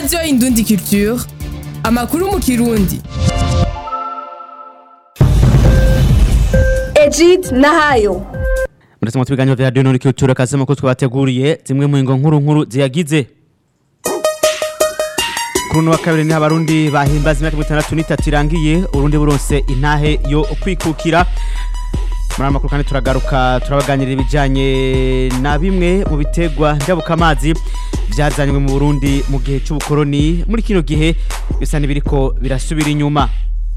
radiyo indundi culture amakuru mu kirundi Egid Nahayo Muretse mu biganiro vya Radio Nuri Culture kazema ko twabateguriye zimwe mu ngo nkuru nkuru ziyagize Kuri uno wa kabiri ni abarundi bahimbaza imyaka 63 irangiye urundi buronse intahe yo kwikukira muri aya makuru kandi turagaruka turabaganirira ibijyanye na bimwe mu bitegwa njabukamazi byazanywe mu burundi mu gihe cy'ubukoroni muri kino gihe bisa n'ibiriko birasubira inyuma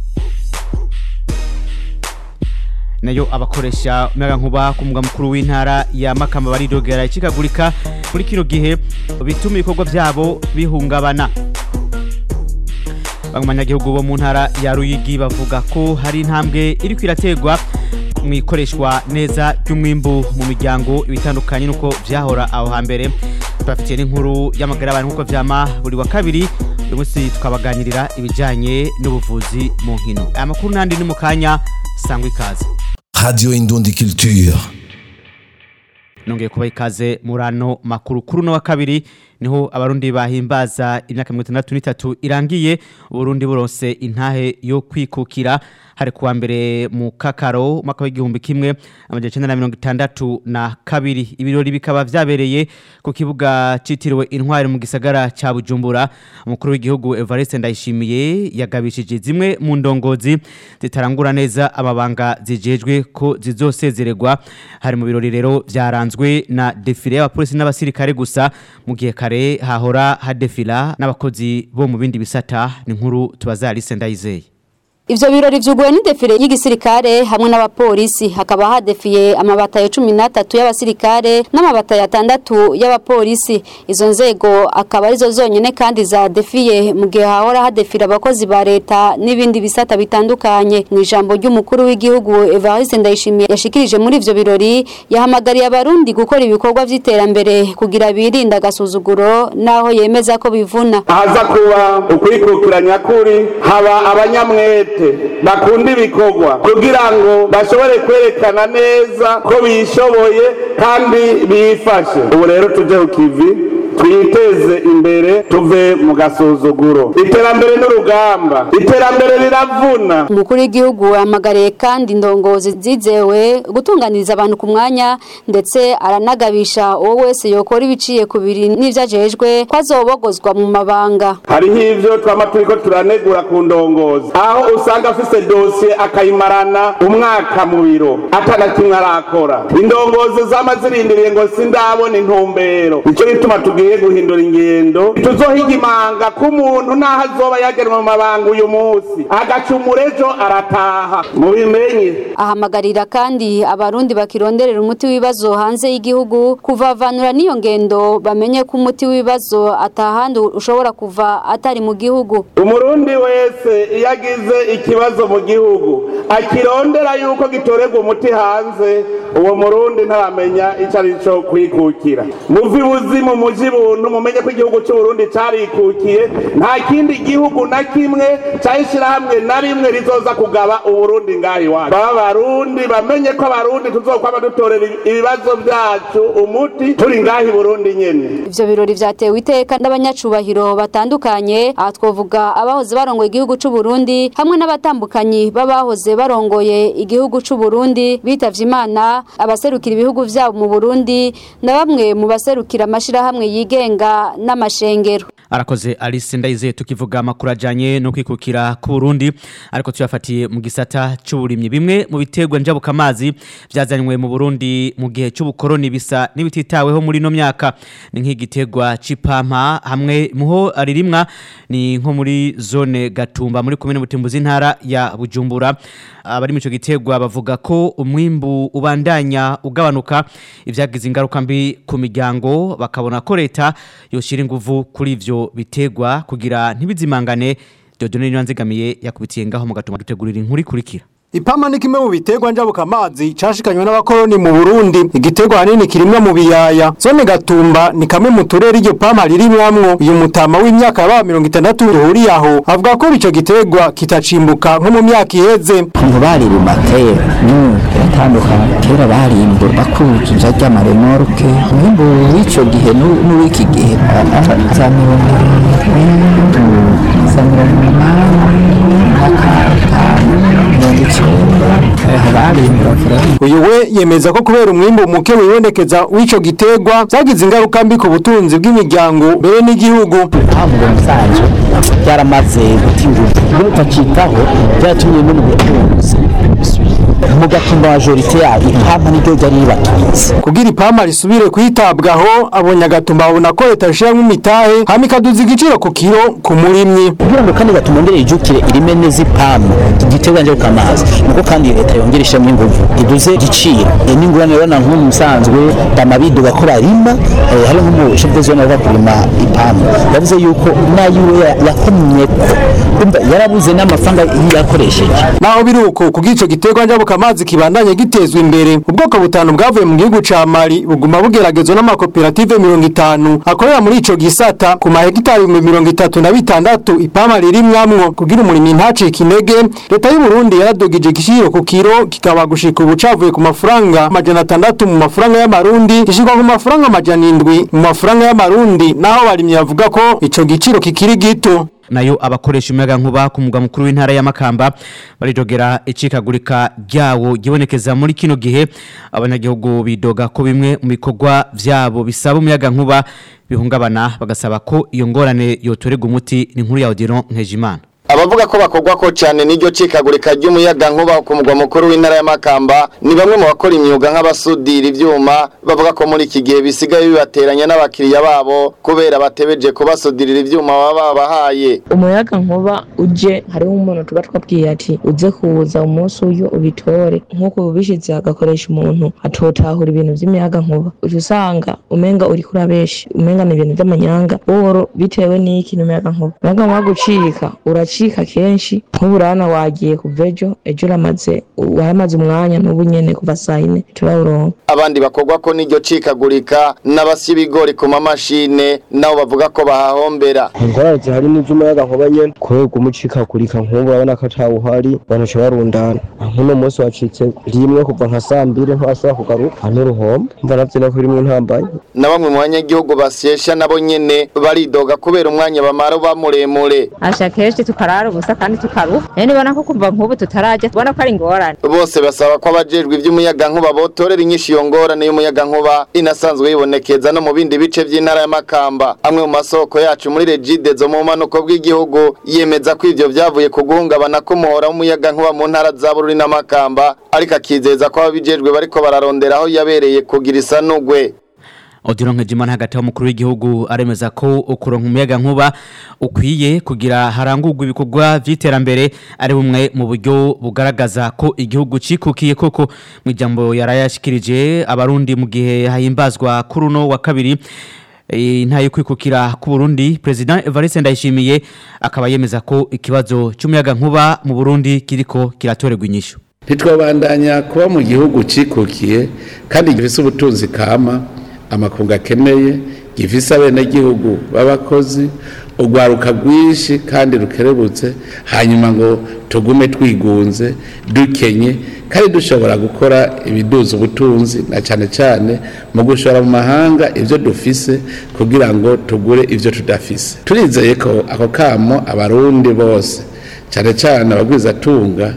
nayo abakoresha umuyagankuba ku mugwa mukuru w'intara ya makamba baridogera ikikagurika muri kino gihe bituma ibikorwa byabo bihungabana bamwe mu banyagihugu bo mu ntara ya ruyigi bavuga ko hari intambwe iri kwirategwa mu ikoreshwa neza ry'umwimbu mu miryango ibitandukanye nuko byahora aho hambere tubafitiye n'inkuru y'amagara y'abantu nk'uko vyama buri wa kabiri uyu munsi tukabaganirira ibijyanye n'ubuvuzi mu nkino aya makuru n'andi ni mu kanya sangwa ikaze Radio Indundi Culture. nongeye kuba ikaze muri ano makuru kuri uno wa kabiri niho abarundi bahimbaza imyaka mirongo itandatu n'itatu irangiye uburundi buronse intahe yo kwikukira hari kuwa mbere mu kakaro umwaka w'igihumbi kimwe amajana icenda na mirongo itandatu na kabiri ibirori bikaba vyabereye ku kibuga citiriwe intwari mu gisagara ca bujumbura umukuru w'igihugu evariste ndayishimiye yagabishije zimwe mu ndongozi zitarangura neza amabanga zijejwe ko zizosezererwa hari mu birori rero vyaranzwe na defile y'abapolisi n'abasirikare gusa mu gihe kare hahora hadefila n'abakozi bo mu bindi bisata ni nkuru tubaza Alice Ndayizeye Ivyo birori vyuguwe n'idefile y'igisirikare hamwe n'abapolisi hakaba hadefiye amabata ya 13 y'abasirikare n'amabata ya 6 y'abapolisi izo nzego akaba arizo zonyene kandi za defiye mu gihe hahora hadefira abakozi ba leta n'ibindi bisata bitandukanye mu ijambo ry'umukuru w'igihugu Evariste Ndayishimiye yashikirije muri ivyo birori yahamagariye abarundi gukora ibikorwa vy'iterambere kugira birinda agasuzuguro naho yemeza ko bivuna haza kuba ukwikukira nyakuri haba abanyamwete bakunda ibikorwa kugira ngo bashobore kwerekana neza ko bishoboye kandi bifashe ubu rero tuje ku kivi twiteze imbere tuve mu gasuzuguro iterambere n'urugamba iterambere riravuna umukuru w'igihugu yahamagariye kandi indongozi zizewe gutunganiriza abantu ku mwanya ndetse aranagabisha uwo wese yokora ibiciye ku biri n'ivyo ajejwe ko azobogozwa mu mabanga hariho ivyo twama turiko turanegura ku ndongozi aho usanga afise dosiye akayimarana umwaka mu biro atana kimwe arakora indongozi zama zirindiriye ngo sindabona intumbero nico gituma tugiye guhindura ingendo tuzohiga imanga k'umuntu naho azoba yagenwe mu mabanga uyu munsi agacumura ejo arataha mubimenye ahamagarira kandi abarundi bakironderera umuti w'ibibazo hanze y'igihugu kuvavanura n'iyo ngendo bamenye ko umuti w'ibibazo atahandi ushobora kuva atari mu gihugu umurundi wese iyo agize ikibazo mu gihugu akirondera yuko gitorerwa umuti hanze uwo murundi ntaramenya icyo ari cyo kwikukira muvi buzimu muji buntu mumenye ko igihugu cy'uburundi carikukiye nta kindi gihugu na kimwe cyayishyirahamwe na rimwe rizoza kugaba uburundi ngaho iwacu baba barundi bamenye ko abarundi tuzokwama dutorera ibibazo byacu umuti turi ngaho i burundi nyene ivyo birori vyatewe iteka n'abanyacubahiro batandukanye aha twovuga abahoze barongoye igihugu c'u Burundi hamwe n'abatambukanyi b'abahoze barongoye igihugu c'u Burundi bitavye imana abaserukira ibihugu vyabo mu Burundi na bamwe mu baserukira amashirahamwe yigenga n'amashengero arakoze Alice Ndayizeye tukivuga amakuru ajanye no kwikukira ku Burundi ariko tuyafatiye mu gisata c'uburimyi bimwe mu biterwa njabukamazi vyazanywe mu Burundi mu gihe c'ubukoroni bisa n'ibititaweho muri no myaka ni nk'igiterwa c'ipampa hamwe muho aririmwa ni nko muri zone Gatumba muri komine Butimbuzi ntara ya Bujumbura abari mu ico giterwa bavuga ko umwimbu ubandanya ugabanuka ivyagize ingaruka mbi ku miryango bakabona ko leta yoshira inguvu kuri ivyo biterwa kugira ntibizimangane Dodone Nyanzigamiye yakubitiye ngaho mu gatuma dutegurira inkuru ikurikira Ipama ni kimwe mu biterwa njabuka amazi cashikanywe n'abakoroni mu Burundi igiterwa hanini kirimwa mu biyaya zone gatumba ni kamwe mu turere iryo pama ririmwamwo uyu mutama w'imyaka yaba 60 ruhuri aho avuga ko ico giterwa kitacimbuka nko mu myaka iheze ngo baririma kera n'ubu biratandukanye kera barimbura bakuzuza ry'amaremoroke umwimbu w'ico gihe n'uw'iki gihe za mirongo irindwi za mirongo umunani uyu we yemeza ko kubera umwimbu muke wibonekeza w'ico giterwa zagize ingaruka mbi ku butunzi bw'imiryango mbere n'igihugu ntabwo musanzwe byaramaze gutinguka iyo utacitaho byatumye no mu butunzi mu gatumba majorite yayo ipampa niryo ryari ribatunze kugira ipampa risubire kwitabwaho abonye agatumba babona ko leta ishiramwo imitahe hama ikaduza igiciro ku kiro ku murimyi kugira ngo kandi gatuma ngere ijukire irime neza ipampa igiterwa nje kamazi nuko kandi leta yongera ishemwe inguvu iduze igiciro iyo ni ingurane rero nk'umu musanzwe damabiduga ko barima hari nk'umushefu zone bava kurima ipampa yavuze yuko nayiwe yakomye ko kumva yarabuze n'amafaranga yakoresheje naho biri uko kugira ico giterwa njabuka amazi kibandanye gitezwa imbere ubwoko butanu bwavuye mu gihugu ca Mali buguma bugeragezwa n'amakoperative 50 akorera muri ico gisata ku mahegitari 36 ipama ririmwamwo kugira umurimi ntacike intege leta y'u Burundi yaradugije igiciro ku kiro kikaba gushika ubu cavuye ku mafaranga amajana atandatu mu mafaranga y'amarundi gishikwa ku mafaranga amajana indwi mu mafaranga y'amarundi naho barimye bavuga ko ico giciro kikiri gito nayo abakoresha umuyaga nkuba ku mugwa mukuru w'intara ya Makamba barijogera icikagurika ryawo gibonekeza muri kino gihe abanyagihugu bidoga ko bimwe mu bikorwa vyabo bisaba umuyaga nkuba bihungabana bagasaba ko iyo ngorane yotorega umuti ni nkuru ya Odilon Nkejimana abavuga ko bakogwa ko cyane n'iryo cikagurika ry'umuyaga nkuba ku mugwa mukuru w'intara ya Makamba ni bamwe mu bakora imyuga nk'abasudira ivyuma bavuga ko muri iki gihe bisigaye bibateranya n'abakiriya babo kubera batebeje kubasudirira ivyuma baba babahaye umuyaga nkuba uje hariho umuntu tuba twabwiye ati uze kuza umunsi uyu ubitore nk'uko ubishize agakoresha umuntu atotahura ibintu vy'imiyaga nkuba uca usanga umenga uri kurabeshi umenga ni ibintu vy'amanyanga boro bitewe n'iki n'umuyaga nkuba umuyaga nkuba gucika uraci uracika kenshi nk'uburana wagiye kuva ejo ejo uramaze waramaze umwanya n'ubu nyene kuva saa yine turawuronka abandi bakogwa ko n'iryo cikagurika n'abasya ibigori ku mamashine nabo bavuga ko bahahombera ingorane zihari n'ivy'umuyaga nkuba nyene kubera umucikagurika nk'ubu urabona ko atawuhari banaca barundana nk'uno munsi wacitse rimwe kuva nka saa mbiri ntibashobora kugaruka n'uruhombo mva navyo nako rimwe ntambaye na bamwe mu banyagihugu basyesha nabo nyene baridoga kubera umwanya bamara uba muremure asha kenshi tukarara ubusa kandi tukaruha rero nibona ko kuva nk'ubu tutarajya tubona ko ari ingorane bose basaba ko abajejwe ivy'umuyaga nkuba botorera inyinshi iyo ngorane y'umuyaga nkuba inasanzwe yibonekeza no mu bindi bice vy'intara ya Makamba amwe mu masoko yacu muri Regide zo mu manuko bw'igihugu yemeza ko ivyo vyavuye ku guhungabana k'umuhora w'umuyaga nkuba mu ntara za Bururi na Makamba ariko akizeza ko ababijejwe bariko bararondera aho yabereye kugira isanugwe Odilon Nkejimana hagati y'umukuru w'igihugu aremeza ko ukuronka umuyaga nkuba ukwiye kugira harangurwa ibikorwa vy'iterambere ari bumwe mu buryo bugaragaza ko igihugu cikukiye koko mu ijambo yarayashikirije abarundi mu gihe hahimbazwa kuri uno wa kabiri intaye kwikukira ku Burundi President Evariste Ndayishimiye akaba yemeza ko ikibazo cy'umuyaga nkuba mu Burundi kiriko kiratorerwa inyishu ntitwabandanya kuba mu gihugu cikukiye kandi gifise ubutunzi kama amakungu akeneye gifise abenegihugu b'abakozi urwaruka rwinshi kandi rukerebutse hanyuma ngo tugume twigunze dukenye kandi dushobora gukora ibiduza ubutunzi na cyane cyane mu gushora mu mahanga ibyo dufise kugira ngo tugure ibyo tudafise turizeye ko ako kamo abarundi bose cyane cyane abagwizatunga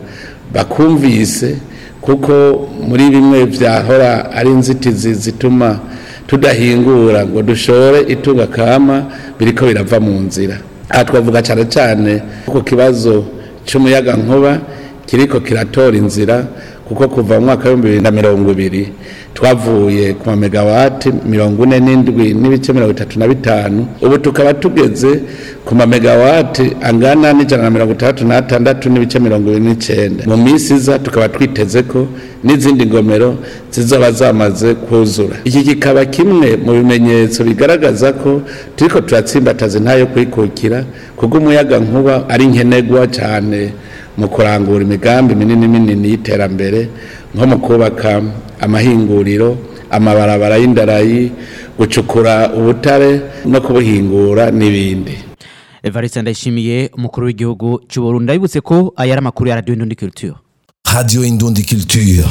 bakumvise kuko muri bimwe byahora ari inzitizi zituma tudahingura ngo dushore itunga kama biriko birava mu nzira aha twavuga cyane cyane ku kibazo cy'umuyaga nkuba kiriko kiratora inzira kuko kuva mu mwaka w'ibihumbi bibiri na mirongo ibiri twavuye ku mamegawati mirongo ine n'indwi n'ibice mirongo itatu na bitanu ubu tukaba tugeze ku mamegawati angana n'ijana na mirongo itandatu n'atandatu n'ibice mirongo ibiri n'icyenda mu minsi iza tukaba twiteze ko n'izindi ngomero zizoba zamaze kuzura iki kikaba kimwe mu bimenyetso bigaragaza ko turiko turatsimbataza intayo kwikukira kuko umuyaga nkuba ari nkenerwa cyane mu kurangura imigambi minini minini y'iterambere nko mu kubaka amahinguriro amabarabara y'indarayi gucukura ubutare no kubuhingura n'ibindi Evariste Ndayishimiye umukuru w'igihugu cy'u Burundi ndabibutse ko aya ari amakuru ya Radio Indundi Culture Radio Indundi Culture.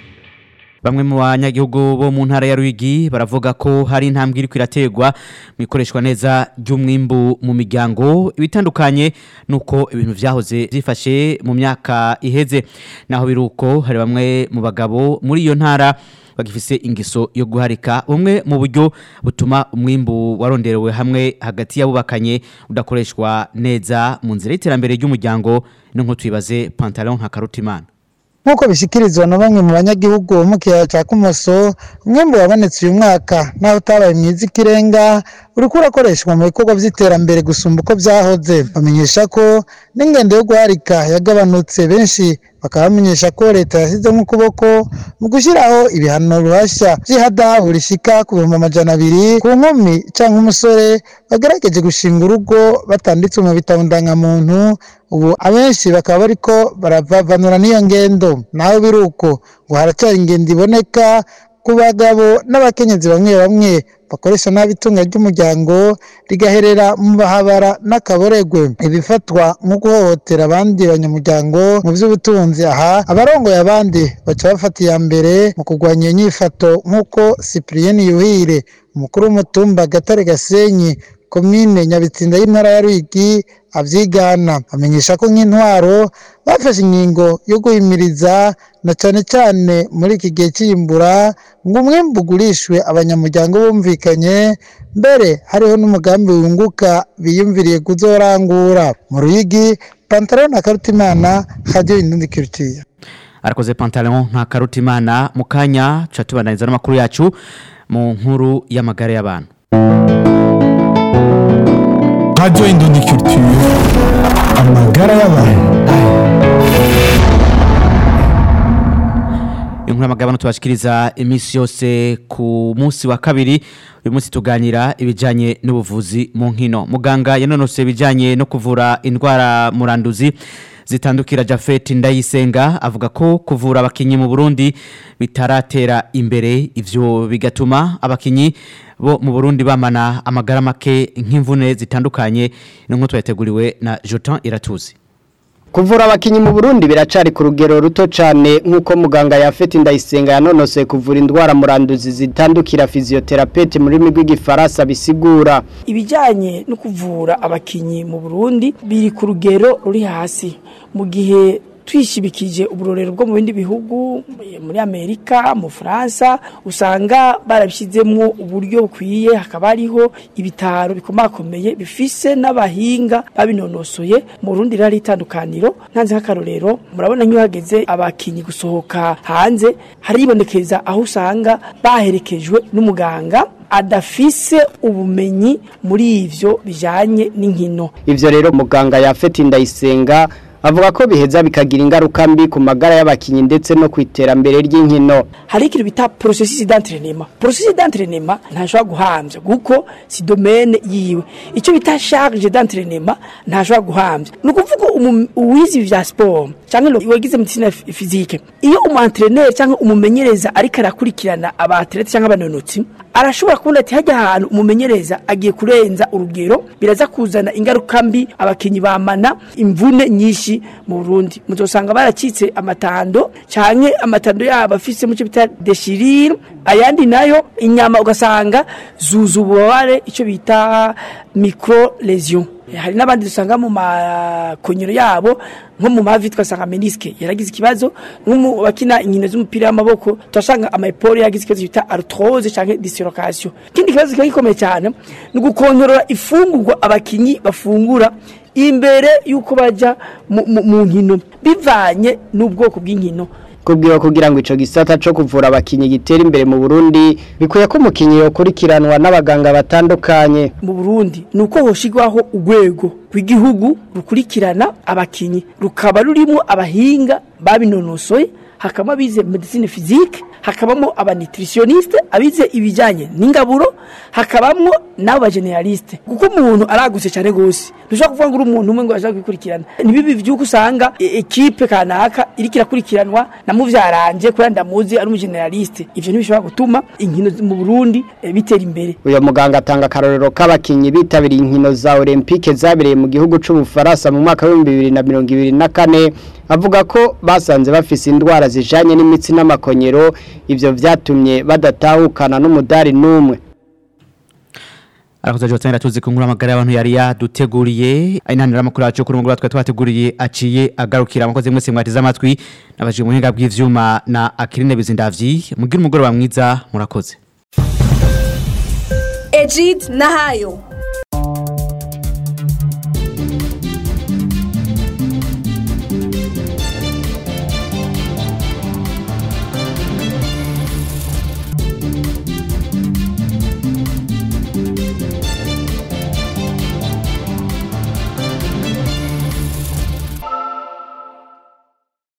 Bamwe mu banyagihugu bo mu ntara ya Ruyigi baravuga ko hari intambwe iri kwirategwa mu ikoreshwa neza ry'umwimbu mu miryango ibitandukanye nuko ibintu vyahoze byifashe mu myaka iheze naho biruko hari bamwe mu bagabo muri iyo ntara bagifise ingiso yo guharika bumwe mu buryo butuma umwimbu waronderewe hamwe hagati y'abubakanye udakoreshwa neza mu nzira y'iterambere ry'umuryango no nko twibaze pantalon nka karutimana nk'uko bishyikirizwa na bamwe mu banyagihugu bo mu kiyaya cya kumoso umwembe wabonetse uyu mwaka naho utabaye mwiza ikirenga uriko urakoreshwa mu bikorwa by'iterambere gusumba uko byahoze bamenyesha ko n'ingendo yo guharika yagabanutse benshi bakaba bamenyesha ko leta yashyizemo ukuboko mu gushyiraho ibihano ruhashya by'ihadabu rishika ku bihumbi amajana abiri ku nkumi cyangwa umusore bagerageje gushinga urugo batanditse mu bitabo ndangamuntu ubu abenshi bakaba bariko baravavanura n'iyo ngendo naho biri uko ngo haracyari ingendo iboneka ku bagabo n'abakenyezi bamwe bamwe bakoresha nabi itunga ry'umuryango rigaherera mu bahabara n'akaboregwe ibifatwa nko guhohotera abandi banyamuryango mu by'ubutunzi aha abarongoye abandi baca bafata iya mbere mu kurwanya iyo nyifato nk'uko cyprien yuhire umukuru w'umutumba gatare gasenyi komine nyabitsinda y'intara ya rwigi abyigana amenyesha ko nk'intwaro bafashe inkingo yo guhimiriza na cyane cyane muri iki gihe cy'iyimbura ngo umwembe ugurishwe abanyamuryango bumvikanye mbere hariho n'umugambi wunguka biyumviriye kuzorangura mu ruyigi pantaro na karutimana hadiyo indundi kirutiya arakoze pantalon nka karutimana mu kanya tuca tubandaniza n'amakuru yacu mu nkuru y'amagare y'abantu Radio Indundi Culture amagara y'abantu inkuru y'amagabano tubashikiriza iminsi yose ku munsi wa kabiri uyu munsi tuganira ibijyanye n'ubuvuzi mu nkino muganga yanonose ibijyanye no kuvura indwara muranduzi zitandukira Jafet Ndayisenga avuga ko kuvura abakinyi mu Burundi bitaratera imbere ivyo bigatuma abakinyi bo mu Burundi bamana amagara make nk'imvune zitandukanye n'inko twateguriwe na Jotan Iratuzi Kuvura abakinyi mu Burundi biracari ku rugero ruto cane nkuko muganga yafete ndayisenga yanonose kuvura indwara muranduzi zitandukira physiotherapeuti muri migwi gifaransa bisigura ibijanye no kuvura abakinyi mu Burundi biri ku rugero ruri hasi mu gihe twishibikije uburorero bwo mu bindi bihugu muri Amerika mu Faransa usanga barabishyizemo uburyo bukwiye hakaba hariho ibitaro bikomakomeye bifise n'abahinga babinonosoye mu Burundi rari itandukaniro ntanze nk'akarorero murabona nk'iyo hageze abakinyi gusohoka hanze haribonekeza aho usanga baherekejwe n'umuganga adafise ubumenyi muri ivyo bijanye n'inkino ivyo rero muganga yafete ndayisenga avuga ko biheza bikagira ingaruka mbi ku magara y'abakinyi ndetse no ku iterambere ry'inkino hari ikintu bita processus d'entraînement processus d'entraînement ntashobora guhambya kuko si domaine yiwe icyo bita charge d'entraînement ntashobora guhambya ni ukuvuga uwize vya sport cyangwa wagize medicine physique iyo umu entraîneur cyangwa umumenyereza ariko arakurikirana abatlete cyangwa abanonotsi arashobora kubona ati hajya ahantu umumenyereza agiye kurenza urugero biraza kuzana ingaruka mbi abakinyi bamana imvune nyinshi mu Burundi muzosanga baracitse amatando canke amatando yabo afise mu cyo bita déchirure ayandi nayo inyama ugasanga zuzu ububabare icyo bita micro lesion hari n'abandi dusanga mu makonyero yabo nko mu mavi twasanga menisque yaragize ikibazo nko mu bakina inkino z'umupira w'amaboko turasanga amaporo yagize ikibazo bita arthrose canke dislocation kindi kibazo kiba gikomeye cyane ni ugukontorora ifungurwa abakinyi bafungura imbere y'uko bajya mu nkino bivanye n'ubwoko bw'inkino kubwiwe kugira ngo ico gisata co kuvura abakinyi gitera imbere mu Burundi bikuye ko umukinyi yokurikiranwa n'abaganga batandukanye mu Burundi nuko hoshigwaho urwego rw'igihugu rukurikirana abakinyi rukaba rurimo abahinga babinonosoye hakaba bize medicine physique hakabamo abanitritioniste abize ibijyanye n'ingaburo hakabamwo n'abo bageneraliste kuko umuntu aragutse cyane gose ntushobora kuvuga ngo uri umuntu umwe ngo ashaka kwikurikirana nibibi byuko usanga e- ekipe kanaka iriko irakurikiranwa na muvyaranje kubera ndamuzi ari umugeneraliste ivyo ntibishobora gutuma inkino mu Burundi eh, bitera imbere uyu muganga atanga akarorero k'abakinnyi bitabiriye inkino za olympique zabereye mu gihugu c'ubufaransa mu mwaka w'ibihumbi bibiri na mirongo ibiri na kane avuga ko basanze bafise indwara zijanye n'imitsi n'amakonyero ivyo vyatumye badatahukana n'umudari n'umwe arakoze jotse tuzi ko nkuru amagara y'abantu yari yaduteguriye ayinanira amakuru yacu kuri mugoroba twari twateguriye aciye agarukira abakozi mwese mwatize amatwi nabajije umuhinga bw'ivyuma na Akirine Bizindavyi mugira umugoroba mwiza murakoze Ejid Nahayo